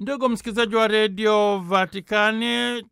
Ndugu msikilizaji wa redio Vatikani,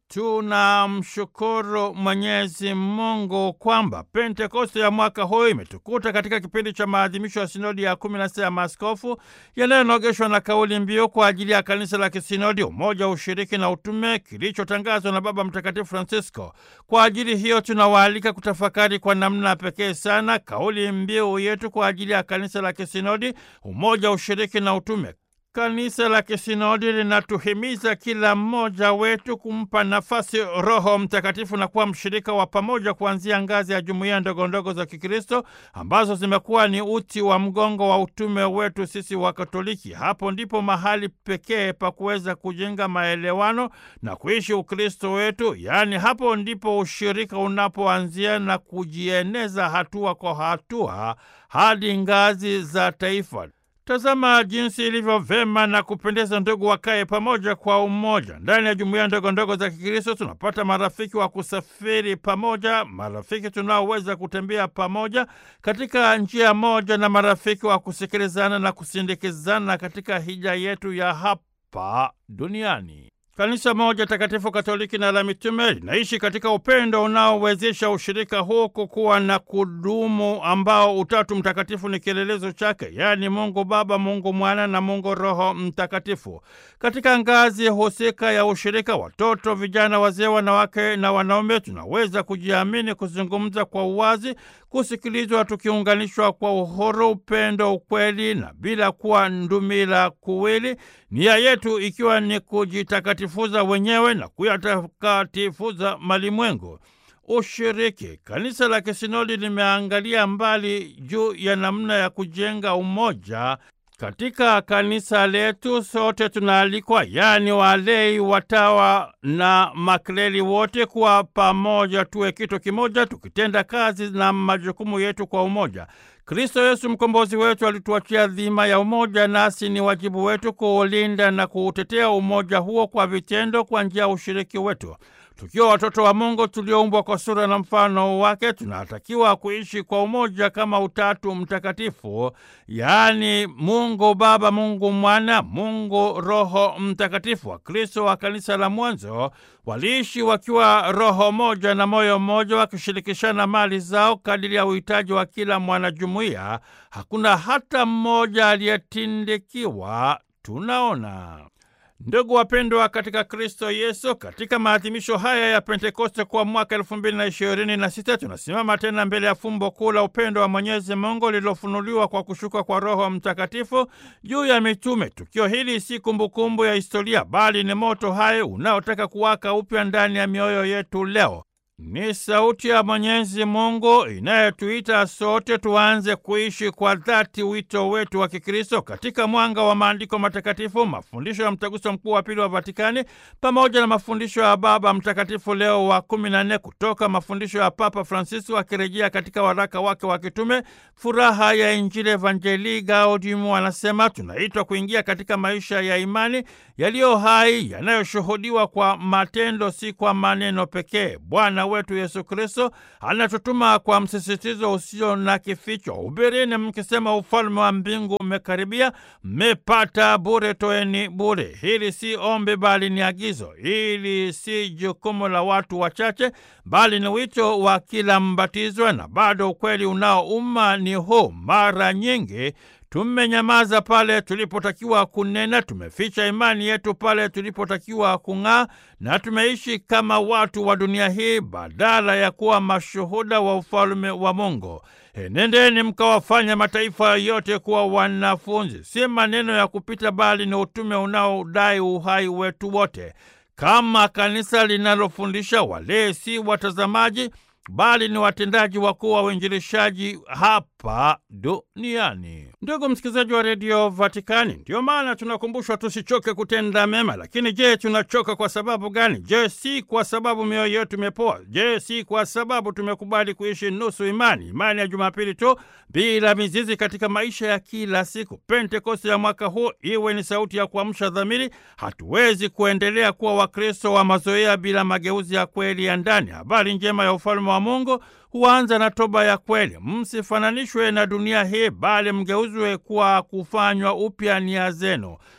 tunamshukuru Mwenyezi Mungu kwamba Pentekoste ya mwaka huu imetukuta katika kipindi cha maadhimisho ya sinodi ya kumi na sita ya maaskofu yanayonogeshwa na kauli mbiu kwa ajili ya kanisa la kisinodi, umoja, ushiriki na utume, kilichotangazwa na Baba Mtakatifu Francisco. Kwa ajili hiyo, tunawaalika kutafakari kwa namna pekee sana kauli mbiu yetu kwa ajili ya kanisa la kisinodi, umoja, ushiriki na utume. Kanisa la kisinodi linatuhimiza kila mmoja wetu kumpa nafasi Roho Mtakatifu na kuwa mshirika wa pamoja kuanzia ngazi ya jumuiya ndogondogo za Kikristo ambazo zimekuwa ni uti wa mgongo wa utume wetu sisi wa Katoliki. Hapo ndipo mahali pekee pa kuweza kujenga maelewano na kuishi Ukristo wetu, yaani hapo ndipo ushirika unapoanzia na kujieneza hatua kwa hatua hadi ngazi za taifa. Tazama jinsi ilivyo vema na kupendeza ndugu wakae pamoja kwa umoja. Ndani ya jumuiya ndogo ndogo za Kikristo tunapata marafiki wa kusafiri pamoja, marafiki tunaoweza kutembea pamoja katika njia moja, na marafiki wa kusikilizana na kusindikizana katika hija yetu ya hapa duniani. Kanisa moja takatifu Katoliki na la mitume linaishi katika upendo unaowezesha ushirika huu kukuwa na kudumu, ambao Utatu Mtakatifu ni kielelezo chake, yaani Mungu Baba, Mungu Mwana na Mungu Roho Mtakatifu. Katika ngazi husika ya ushirika, watoto, vijana, wazee, wanawake na wanaume, tunaweza kujiamini, kuzungumza kwa uwazi, kusikilizwa, tukiunganishwa kwa uhuru, upendo, ukweli na bila kuwa ndumila kuwili, nia yetu ikiwa ni kujitakatifuza wenyewe na kuyatakatifuza malimwengu. Ushiriki. Kanisa la kisinodi limeangalia mbali juu ya namna ya kujenga umoja katika kanisa letu. Sote tunaalikwa, yaani walei, watawa na makleli, wote kuwa pamoja, tuwe kitu kimoja, tukitenda kazi na majukumu yetu kwa umoja. Kristo Yesu mkombozi wetu alituachia dhima ya umoja, nasi ni wajibu wetu kuulinda na kuutetea umoja huo kwa vitendo, kwa njia ya ushiriki wetu. Tukiwa watoto wa Mungu tulioumbwa kwa sura na mfano wake, tunatakiwa kuishi kwa umoja kama Utatu Mtakatifu, yaani Mungu Baba, Mungu Mwana, Mungu Roho Mtakatifu. Wakristo wa kanisa la mwanzo waliishi wakiwa roho moja na moyo mmoja, wakishirikishana mali zao kadiri ya uhitaji wa kila mwanajumuiya. Hakuna hata mmoja aliyetindikiwa. Tunaona Ndugu wapendwa katika Kristo Yesu, katika maadhimisho haya ya Pentekoste kwa mwaka elfu mbili na ishirini na sita tunasimama tena mbele ya fumbo kuu la upendo wa Mwenyezi Mungu lililofunuliwa kwa kushuka kwa Roho Mtakatifu juu ya mitume. Tukio hili si kumbukumbu ya historia, bali ni moto hai unaotaka kuwaka upya ndani ya mioyo yetu leo. Ni sauti ya Mwenyezi Mungu inayotuita sote tuanze kuishi kwa dhati wito wetu wa Kikristo katika mwanga wa maandiko matakatifu, mafundisho ya Mtaguso Mkuu wa Pili wa Vatikani pamoja na mafundisho ya Baba Mtakatifu Leo wa kumi na nne kutoka mafundisho ya Papa Francisco akirejea katika waraka wake wa kitume Furaha ya Injili Evangelii Gaudium, anasema tunaitwa kuingia katika maisha ya imani yaliyo hai yanayoshuhudiwa kwa matendo, si kwa maneno pekee. Bwana wetu Yesu Kristo anatutuma kwa msisitizo usio na kificho: hubirini mkisema ufalme wa mbingu umekaribia, mmepata bure, toeni bure. Hili si ombi, bali ni agizo. Hili si jukumu la watu wachache, bali ni wito wa kila mbatizwa. Na bado ukweli unaouma ni huu: mara nyingi tumenyamaza pale tulipotakiwa kunena, tumeficha imani yetu pale tulipotakiwa kung'aa, na tumeishi kama watu wa dunia hii badala ya kuwa mashuhuda wa ufalme wa Mungu. Enendeni mkawafanya mataifa yote kuwa wanafunzi. Si maneno ya kupita, bali ni utume unaodai uhai wetu wote, kama kanisa linalofundisha. Wale si watazamaji bali ni watendaji wakuu wa uinjilishaji hapa duniani. Ndugu msikilizaji wa redio Vatikani, ndiyo maana tunakumbushwa tusichoke kutenda mema. Lakini je, tunachoka kwa sababu gani? Je, si kwa sababu mioyo yetu imepoa? Je, si kwa sababu tumekubali kuishi nusu imani, imani ya Jumapili tu bila mizizi katika maisha ya kila siku? Pentekoste ya mwaka huu iwe ni sauti ya kuamsha dhamiri. Hatuwezi kuendelea kuwa Wakristo wa mazoea bila mageuzi ya kweli ya ndani. Habari njema ya ufalme wa Mungu huanza na toba ya kweli. Msifananishwe na dunia hii, bali mgeuzwe kwa kufanywa upya nia zenu.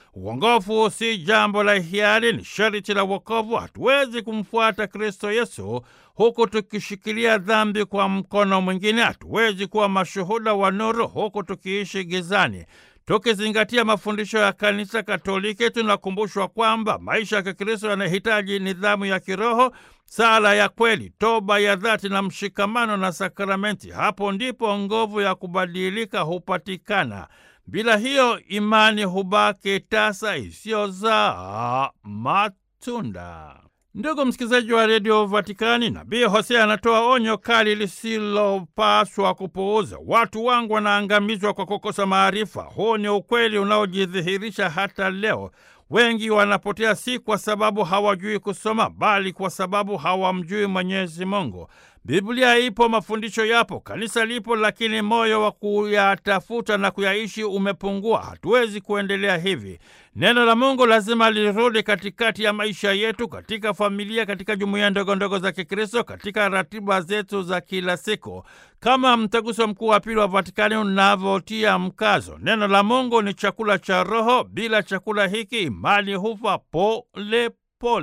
Uongofu si jambo la hiari, ni sharti la wokovu. Hatuwezi kumfuata Kristo Yesu huku tukishikilia dhambi kwa mkono mwingine. Hatuwezi kuwa mashuhuda wa nuru huku tukiishi gizani. Tukizingatia mafundisho ya Kanisa Katoliki, tunakumbushwa kwamba maisha ya Kikristo yanahitaji nidhamu ya kiroho, sala ya kweli, toba ya dhati na mshikamano na sakramenti. Hapo ndipo nguvu ya kubadilika hupatikana. Bila hiyo, imani hubaki tasa isiyozaa matunda. Ndugu msikilizaji wa redio Vatikani, nabii Hosea anatoa onyo kali lisilopaswa kupuuza. Watu wangu wanaangamizwa kwa kukosa maarifa. Huu ni ukweli unaojidhihirisha hata leo. Wengi wanapotea si kwa sababu hawajui kusoma, bali kwa sababu hawamjui Mwenyezi Mungu. Biblia ipo, mafundisho yapo, kanisa lipo, lakini moyo wa kuyatafuta na kuyaishi umepungua. Hatuwezi kuendelea hivi. Neno la Mungu lazima lirudi katikati ya maisha yetu, katika familia, katika jumuiya ndogo ndogo za Kikristo, katika ratiba zetu za kila siku, kama Mtaguso Mkuu wa Pili wa Vatikani unavyotia mkazo. Neno la Mungu ni chakula cha roho. Bila chakula hiki imani hufa pole